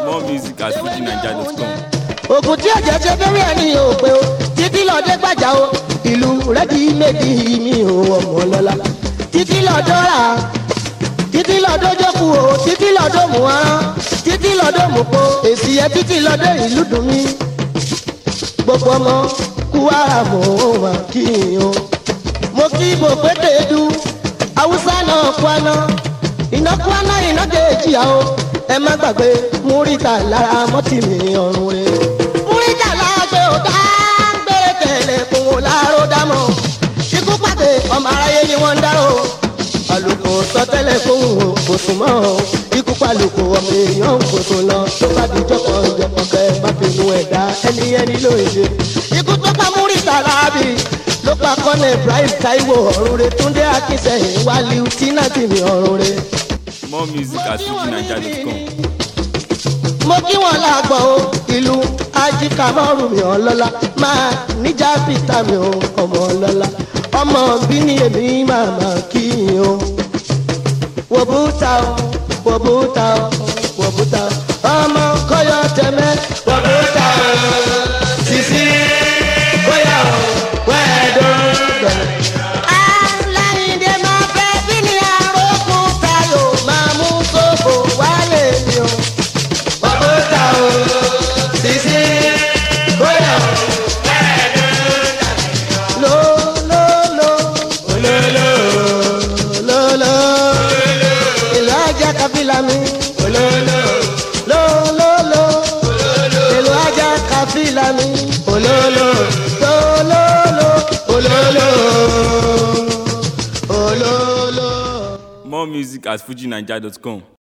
More music at fujinaija.com. ògùn tí ọ̀jẹ̀ ṣe fẹ́rẹ́ ẹni ò pé o títí lọ́dẹ gbàjà o ìlú rẹ́dí méjì mi ò ọmọ lọ́la títí lọ́dọ̀ rà títí lọ́dọ̀ jókù o títí lọ́dọ̀ mú arán títí lọ́dọ̀ mú po èsì yẹ títí lọ́dọ̀ ìlú dùn mí gbogbo ọmọ kú ara mò ń wà kí n o mo kí bò pété du haúsá náà kwana iná kwana iná kejì àwọ ẹ má gbàgbé múríta lára mọ́tì mi ọ̀run rẹ. múríta lágbè ọ̀tá ń gbére tẹ̀lé kún un láàárọ̀ dámọ̀ ikú pàdé ọmọ aráyé ni wọ́n ń dárò àlùkò sọtẹ́lẹ̀ fún o kò sùn mọ́ o ikú pàlùkò ọmọ èèyàn kò sùn lọ tó bá di jọpọ̀ jọpọ̀ kẹ́ má bínú ẹ̀dá ẹni ẹni ló ń ṣe. ikú tó pa múríta láàbì ló pa kọ́nẹ̀ ibrahim taiwo ọ̀run rẹ túndé akínsẹ̀yìn wálé tínátì mi ọ̀run rẹ. More music at fujinaija.com. mo kí wọn lágbọ̀ o ìlú ajíkà mọ́rùn mi ọlọ́lá máa níjà pítà mi ò ọmọ ọlọ́lá ọmọ bí ní èmi máa máa kí yín o. wòbúta o wòbúta o wòbúta o ọmọ kọyọ tẹmẹ wòbúta o sisi kọyọ wẹ́ẹ̀dọ́gbẹ̀. aláìndé máa fẹ́ bí ní arókùn tayo máa mú sóbò wálé mi o wàbúta o sisi bóyá o. lo lo lo ololo ololo ìlú ajá kabila mi ololo lo lo lo ìlú ajá kabila mi ololo lo lo lo ololo ololo. More music at fujinaija.com.